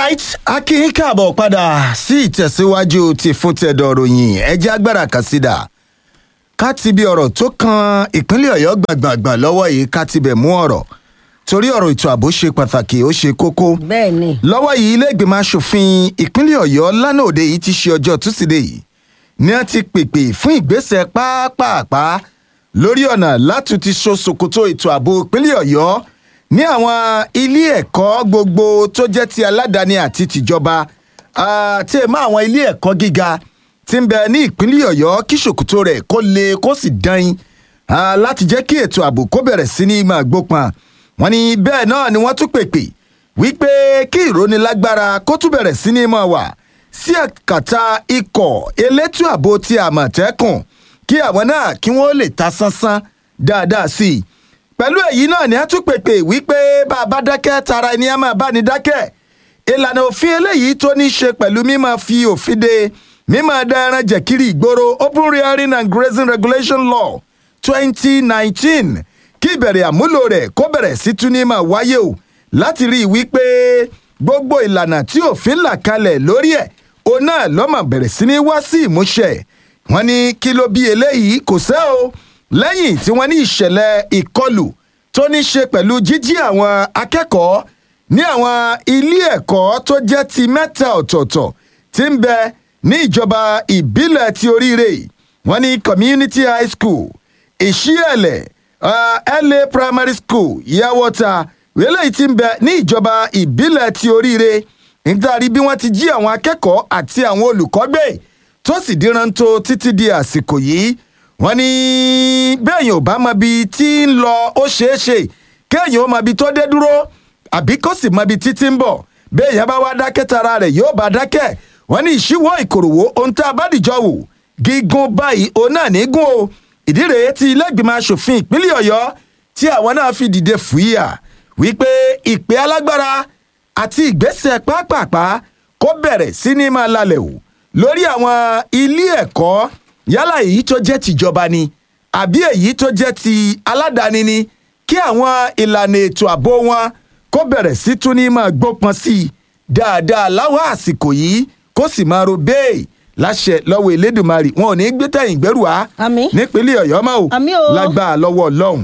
alright akin káàbọ̀ padà sí ìtẹ̀síwájú ti fún tẹ̀dọ̀ ròyìn ẹjẹ́ agbára kàsídà ká ti bí ọ̀rọ̀ tó kan ìpínlẹ̀ ọ̀yọ́ gbàgbàgbà lọ́wọ́ yìí ká ti bẹ̀ mú ọ̀rọ̀ torí ọ̀rọ̀ ètò ààbò ṣe pàtàkì ó ṣe kókó bẹ́ẹ̀ ni lọ́wọ́ yìí ilé ìgbìmọ̀ asòfin ìpínlẹ̀ ọ̀yọ́ lánàá òde yìí ti ṣe ọjọ́ túsídẹ̀ẹ́ yìí ni wọ́n ti pèpè fún ìgbésẹ̀ pápápá lórí ọ̀nà láti ti so ṣòkòtò ètò ààbò ìpínlẹ̀ ọ̀yọ́ ní àwọn ilé ẹ̀kọ́ gbogbo tó jẹ́ ti aládàáni àti tìjọba àti èèmọ̀ àwọn ilé ẹ̀kọ́ gíga tí ń bẹ ní ìpínlẹ̀ ọ̀yọ́ kí ṣòkòtò rẹ̀ kó le kó sì dán láti jẹ́ kí ètò ààbò kó bẹ̀rẹ̀ sí ní máa gbópọn wọn ni bẹ́ẹ̀ náà ni wọ́n tún pèpè wípé kí ìrónilágbára kó tún bẹ̀rẹ̀ sí ní máa wà sí àkàtà ikọ̀ elétò ààbò ti àmọ̀tẹ́kùn kí àwọn náà kí wọ́n lè ta sánsán dáadáa sí i pẹ̀lú èyí náà ni a tún pèpè wípé bá a bá dákẹ́ tara ẹni a máa bá ní dákẹ́ ìlànà òfin eléyìí tó ní í ṣe pẹ̀lú mímọ́ fi òfin de mímọ́ dá ẹran jẹ̀kiri ìgboro open rearing and grazing regulation law twenty nineteen kí ìbẹ̀rẹ̀ àmúlò rẹ̀ kó bẹ̀rẹ̀ sí tún ní máa wáyé o láti rí i wípé gbogbo ìlànà tí òfin là kalẹ̀ lórí ẹ̀ òun náà lọ́mọ bẹ̀rẹ̀ sí ní wá sí ìmúṣẹ wọ́n ní kí ló bí eléyìí kò sẹ́ o lẹ́yìn tí wọ́n ní ìṣẹ̀lẹ̀ ìkọlù tó ní ṣe pẹ̀lú jíjí àwọn akẹ́kọ̀ọ́ ní àwọn ilé ẹ̀kọ́ tó jẹ́ ti mẹ́ta ọ̀tọ̀ọ̀tọ̀ tí ń bẹ ní ìjọba ìbílẹ̀ ti oríire wọ́n ní community high school ìṣíẹ̀lẹ̀ uh, la primary school yawọta eléyìí tí ń bẹ ní ìjọba ìbílẹ̀ ti oríire nítorí bí wọ́n ti jí àwọn akẹ́kọ̀ọ́ àti àwọn olùkọ́ gbé tó sì dírántó títí di àsìkò yìí wọ́n ní bẹ́ẹ̀yìn ò bá mọ ibi tí ń lọ ó ṣeé ṣe kéèyàn ó mọ ibi tó dé dúró àbí kó sì mọ ibi títí ń bọ̀ béèyàn bá wá dákẹ́ tara rẹ̀ yóò bá dákẹ́ wọ́n ní ìṣíwọ́ ìkòròwò ohun tá a bá dìjọ wò gígùn báyìí òun náà ní gùn o ìdí rèé tí ilé ìgbìmọ̀ asòfin ìpínlẹ̀ ọ̀yọ́ tí àwọn náà fi dìde fúyà wípé ìpè alágbára àti ìgbésẹ̀ pápápá kó bẹ̀rẹ̀ sí ní máa lalẹ̀ o lórí àwọn ilé ẹ̀kọ́ yálà èyí tó jẹ́ tìjọba ni àbí èyí tó jẹ́ ti aládàáni ni kí àwọn ìlànà ètò ààbò wọn kó bẹ̀rẹ̀ sí tún ní máa gbópọn sí i dáadáa láwọn àsìkò yìí kó sì máa ro bẹ́ẹ̀ láṣẹ lọ́wọ́ elédùnmarì wọn ò ní gbé tẹ̀yìn gbẹ́rù wá Àmín. nípínlẹ̀ ọ̀yọ́ mọ́ o Àmín o. lágbára lọ́wọ́ ọlọ́run.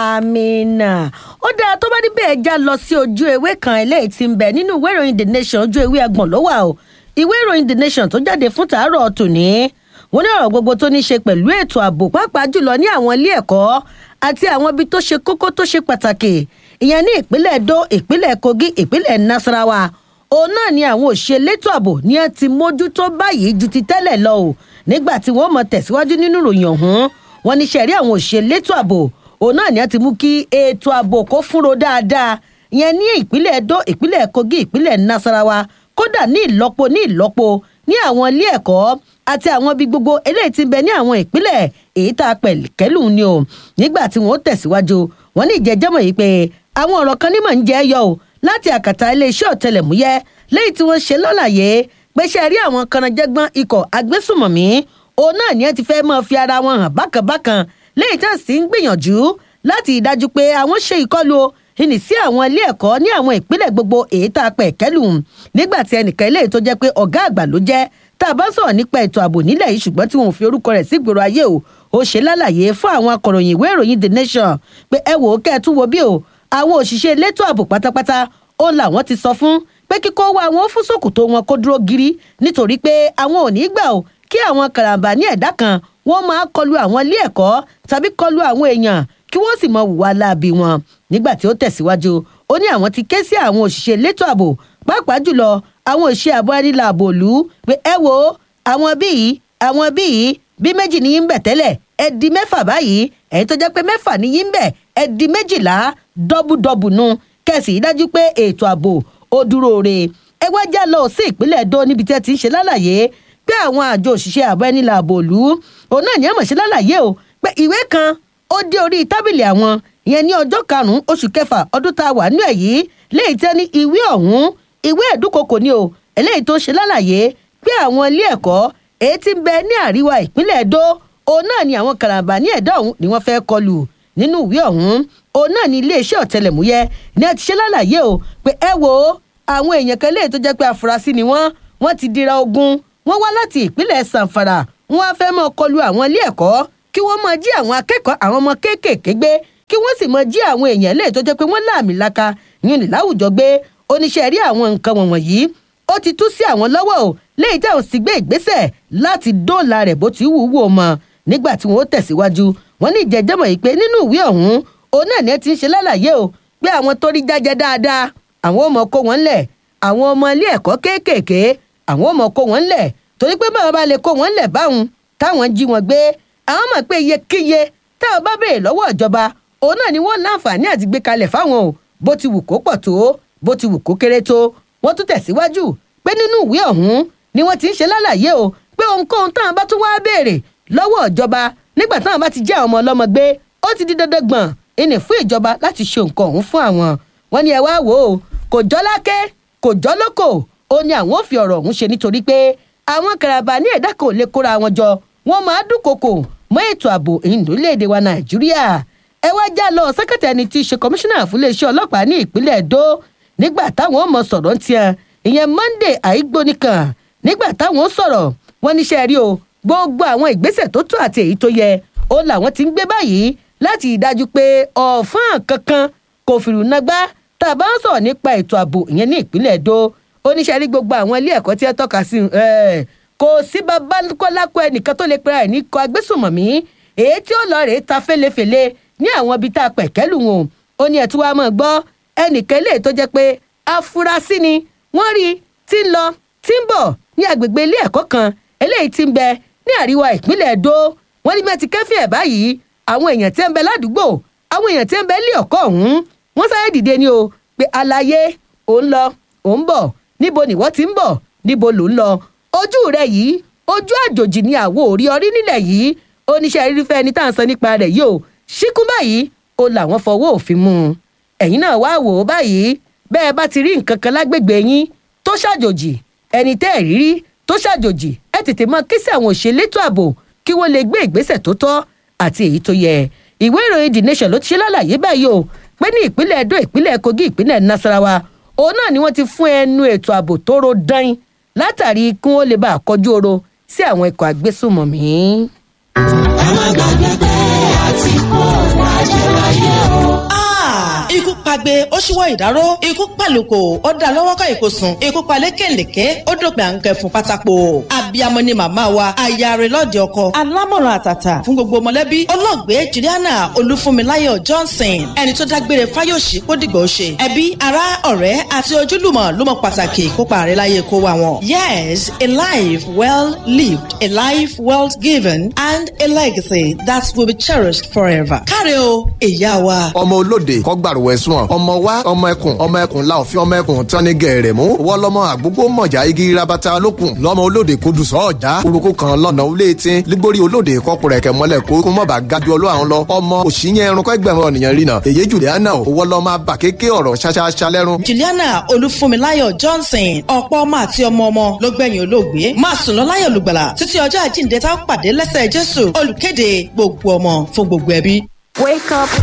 àmìnà ó dáa tó bá níbẹ̀ já lọ sí ojú ewé kan eléyìí tí ń bẹ nínú ìwé ìròyìn the nation ojú ewé ẹgbọ̀n ló wà o ìwé ìròyìn the nation tó jáde fún tàárọ̀ tòní wọn ní ọ̀rọ̀ gbogbo tó ní ṣe pẹ̀lú ètò ààbò pàápàá jùlọ ní àwọn ilé ẹ̀kọ́ àti àwọn ibi tó ṣe kókó tó ṣe pàtàkì ìyẹn ní ìpínlẹ̀ edo ìpínlẹ̀ kogi ìpínlẹ̀ nasarawa òun náà ni àwọn òṣìṣẹ́ elétò ààbò ní ẹ ti mójútó báyìí ju ti tẹ́lẹ̀ lọ o nígbà tí wọ́n mọ̀ tẹ̀síwájú nínú ìròyìn ọ̀hún wọn ní sẹ̀rí àwọn òṣìṣẹ́ elétò ààbò òun náà ni ẹ ti mú kí ètò ààbò kó fúnro dáadáa ìyẹn ní ìpínlẹ̀ edo ìpínlẹ̀ kogi ìpínlẹ̀ nasarawa kódà ní ìlọ́po ní ìlọ́po ní àwọn ilé ẹ̀kọ́ àti àwọn ibi gbogbo eléyìí ti bẹ ní àwọn ìpínlẹ̀ èyí tá a pẹ̀ kẹ́lù ni o nígbà tí wọ́n tẹ̀síwájú wọn ní ìjẹ́jẹ́mọ̀ yìí pé àwọn ọ̀rọ̀ kan nímọ̀ ń jẹ́ yọ o láti àkàtà iléeṣẹ́ ọ̀tẹlẹ̀múyẹ́ lẹ́yìn tí wọ́n ṣe lọ́làyé pé ṣe rí àwọn kanajẹ́gbọ́n ikọ̀ agbésùmọ̀mí òun náà ni ẹ ti fẹ́ máa fi ara wọn hàn bákanbákan lẹ́yìn tí wọ́n sì ń gbìyànjú láti ìdájú pé àwọn ṣe ìkọlù o ìní sí àwọn ilé ẹ̀kọ́ ní àwọn ìpínlẹ̀ gbogbo èyí tá a pẹ̀ kẹ́lù nígbà tí ẹnìkan eléyìí tó jẹ́ pé ọ̀gá àgbà ló jẹ́ tá a bá sọ̀rọ̀ nípa ètò ààbò nílẹ̀ yìí ṣùgbọ́n tí wọn ò fi orúkọ rẹ̀ sí ìgboro ayé o ó ṣe lálàyé fún àwọn akọ̀ròyìn ìwé ìròyìn the nation pé ẹ wò ó kẹ́ ẹ tún wo bí o àwọn òṣìṣẹ́ elétò ààbò pátápátá ó làwọn ti sọ fún pé kíkó wa àwọn fún ṣòkòtò wọn kó dúró gírí nítorí pé àwọn ò ní gbà o kí àwọn karambà ní ẹ̀dá kan wọ́n máa kọlu àwọn ilé ẹ̀kọ́ tàbí kọlu àwọn èèyàn kí wọ́n sì mọ hùwà láabi wọn nígbà tí ó tẹ̀síwájú ó ní àwọn ti ké sí àwọn òṣìṣẹ́ elétò ààbò pàápàá jùlọ àwọn òṣìṣẹ́ ààbò ẹnìlà ààbò òlú pé ẹ wo àwọn bíi àwọn bíi bí méjì ní yín bẹ̀ tẹ́lẹ̀ ẹ di mẹ́fà báyìí ẹ̀yin tó jẹ́ pé mẹ́fà ní yín bẹ̀ ẹ di méjìlá dọ́bùdọ́bù nu kẹ̀sì dájú pé ètò ààbò ó dúró re ẹ wá já lọ sí ìpínlẹ̀ èdò níbi tí ẹ ti ń ṣe lálàyé pé àwọn àjọ òṣìṣẹ́ ààbò ẹnìlà ààbò òlú òun náà ní àmọ̀ ṣe lálàyé o pé ìwé kan ó dé orí tábìlì àwọn ìyẹn ní ọjọ́ karùn-ún oṣù kẹfà ọdún tá a wà nínú ẹ̀ yìí léyìí tẹ́ ní ìwé ọ̀hún ìwé ẹ̀dúnkokò ni o eléyìí tó ṣe lálàyé pé àwọn ilé ẹ̀kọ́ èyí tí ń bẹ ní àríwá ìpínlẹ̀ Ẹdó òun náà ni àwọn karambà ní ẹ̀dá ọ̀hún ni wọ́n fẹ́ kọlù nínú ìwé ọ̀hún òun náà ni iléeṣẹ́ ọ̀tẹlẹ̀múyẹ́ ní ẹ ti ṣe lálàyé o pé ẹ wo àwọn èèyàn kan léè tó jẹ́ pé afurasí ni wọ́n wọ́n ti dira ogun wọ́n wá láti ìpínlẹ̀ sanfara wọ́n á fẹ́ mọ́ kọlu àwọn ilé ẹ̀kọ́ kí wọ́n máa jí àwọn akẹ́kọ̀ọ́ àwọn ọmọ kéékèèké gbé kí wọ́n sì máa jí àwọn èèyàn léè tó jẹ́ pé wọ́n láàmì laka yín ní láwùjọ gbé oníṣẹ́ rí àwọn nǹkan wọ̀nyí ó ti tú sí àwọn lọ́wọ́ o léyìí tẹ́ ò sì gbé ìgbésẹ̀ láti dóòlà rẹ̀ bó ti wù ú wò mọ́ nígbà tí wọ́n ó tẹ̀síwájú wọ́n ní ìjẹ́jẹ́mọ̀ yìí pé nínú ìwé ọ̀hún òun náà ni ẹ ti ń ṣe lálàyé o pé àwọn tó rí jájẹ dáadáa àwọn ọmọ kó wọn lẹ̀ àwọn ọmọ ilé ẹ̀kọ́ kéékèèké àwọn ọmọ kó wọn lẹ̀ torí pé báwọn bá lè kó wọn lẹ̀ báwọn táwọn jí wọn gbé àwọn mọ̀ pé iyekíye táwọn bá béèrè lọ́wọ́ ìjọba òun náà ni wọ́n láǹfààní àti gbé kalẹ̀ fáwọn o bó ti wù kó pọ̀ tó bó ti wù kó kéré tó wọ́n tún tẹ̀síwájú pé nínú ìwé ọ̀hún ni wọ́n ti ń ṣe lálàyé o pé ohunkóhun táwọn bá tún wá béèrè lọ́wọ́ ìjọba nígbà táwọn bá ti jẹ́ àwọn ọmọ ọlọ́mọ gbé ó ti di dandan gbọ̀n ìní fún ìjọba láti ṣe nǹkan ọ̀hún fún àwọn wọn ni ẹ wá wò ó kò jọ́ lákẹ́ kò jọ́ lóko ó ní àwọn ò fi ọ̀rọ̀ ọ̀hún ṣe nítorí pé àwọn kàràbà ní ẹ̀dá kò lè kóra wọn jọ wọn máa dúnkokò mọ́ ètò ààbò ìlúléèdè wa nàìjíríà ẹ wá já lọ sẹ́kẹ̀tì ẹni tí í ṣe kọmíṣánná fún iléeṣẹ́ ọlọ́pàá ní ìpínlẹ̀ èdò nígbà táwọn ọmọ sọ̀rọ̀ ń tiẹ̀ ìyẹn monday àìgbónikan nígbà táwọn sọ̀rọ̀ wọn níṣẹ́ rí o gbogbo àwọn ìgbésẹ̀ tó tó àti èyí tó yẹ ó làwọn ti ń gbé báyìí láti ìdájú pé ọ̀fọ́n kankan kò fìrù nagbá tá a bá ń sọ̀rọ̀ nípa ètò ààbò ìyẹn ní ìpínlẹ̀ èdò oníṣẹ́ rí gbogbo àwọn ilé ẹ̀kọ́ tí ẹ tọ́ka sí kò sí babaláko ẹnìkan tó lè pera ẹ̀ ní kọ agbésùnmọ̀mí èyí tí ó lọ rèé ta fẹ́lẹ́fẹ́lẹ́ ní àwọn ibi tá a pẹ̀kẹ́lù wọn ó ní ẹ̀tún wa máa gbọ́ ẹnìkan lè tó jẹ́ pé afurasí ni wọ́n rí tí ń lọ tí ń bọ̀ ní agbègbè ilé ẹ̀kọ́ kan eléyìí tí ń bẹ ní àríwá ìpínlẹ̀ èdò wọ́n ní mẹ́tì kẹ́fì ẹ̀ báyìí àwọn èèyàn tí ń bẹ ládùúgbò àwọn èèyàn tí ń bẹ ilé ọ̀kọ́ ọ̀hún wọ́n sáré dìde ni o pé àlàyé ò ń lọ ò ń bọ̀ níbo ni wọ́n ti ń bọ̀ níbo ló ń lọ ojú rẹ yìí ojú àjòjì ni àwo òrí ọrí nílẹ̀ yìí oníṣẹ́ irúfẹ́ ẹni tá à ń sọ nípa rẹ̀ yìí o ṣíkún báyìí o làwọn fọwọ́ òfin mú un ẹ̀yin náà wá wò ó báyìí bẹ́ẹ̀ bá ti rí nǹkan kan lágbègbè yín tó ṣàjòjì ẹni tẹ́ ẹ̀ rírí tó ṣàjòjì ẹ tètè mọ kí sí àwọn òṣèlétò ààbò kí wọ́n lè gbé ìgbésẹ̀ tó tọ́ àti èyí tó yẹ ìwé ìròyìn the nation ló ti ṣe lálàyé báyìí o pé ní ìpínlẹ̀ edo ìpínlẹ̀ kogi ìpínlẹ̀ nasarawa òun náà ni wọ́n ti fún ẹnu ètò ààbò tó ro dán látàrí kí wọ́n lè bá a kọjú oro sí àwọn ikọ̀ agbésùnmọ̀mí. ẹ má gbàgbé pé àti kó wájú láyé o. ikú pagbe ó ṣíwọ́ ìdáró ikú pàlùkò ó dá lọ́wọ́ ká ìkósùn ikú palẹ̀ kẹ̀lẹ̀kẹ́ ó dòpin à ń kẹ́ fún pátákó abiyamọ ni màmá wa ayare lọ́ọ̀dẹ ọkọ alámọ̀ràn àtàtà fún gbogbo mọ̀lẹ́bí olóògbé juliana olúfúnmiláyọ̀ johnson ẹni tó dágbére fáyọ̀ṣì kó dìgbà ó ṣe ẹbí ará ọ̀rẹ́ àti ojúlùmọ̀ ló mọ pàtàkì ìkópa rẹ̀ láyé kó wa wọn. yes a life well lived a life well given and a legacy that will be cherished forever. káre o ìyá wa. ọmọ olóde kọgbàrúwẹ sùn ọmọ wa ọmọ ẹkùn ọmọ ẹkùn la òfin ọmọ ẹkùn tán ní gẹrẹ mú wọlọmọ àgbógbó mọjà igi rabata lókun lọmọ olóde kò dùn sọ ọjà orúkọ kan lọnà olé tí lígbórí olóde kọkùnrẹkẹ mọlẹ kó kó mọba gadu ọlọ àwọn lọ ọmọ òṣìyẹn ẹrun kẹgbẹrún ọnìyàn rìnà èyí juliana ò wọlọmọ abà kéké ọrọ ṣaṣaṣa lẹrun. juliana olúfúnmiláyọ̀ johnson ọ̀pọ̀ ọmọ àti ọmọ ọmọ ló gbẹ̀yìn olóògbé máa sùn lọ láyọ̀ olùgbàlà títí ọjọ́ àjíǹde tá a pàdé lẹ́sẹ̀ jésù olùkéde gbogbo ọmọ fún gbogbo ẹbí. Wake up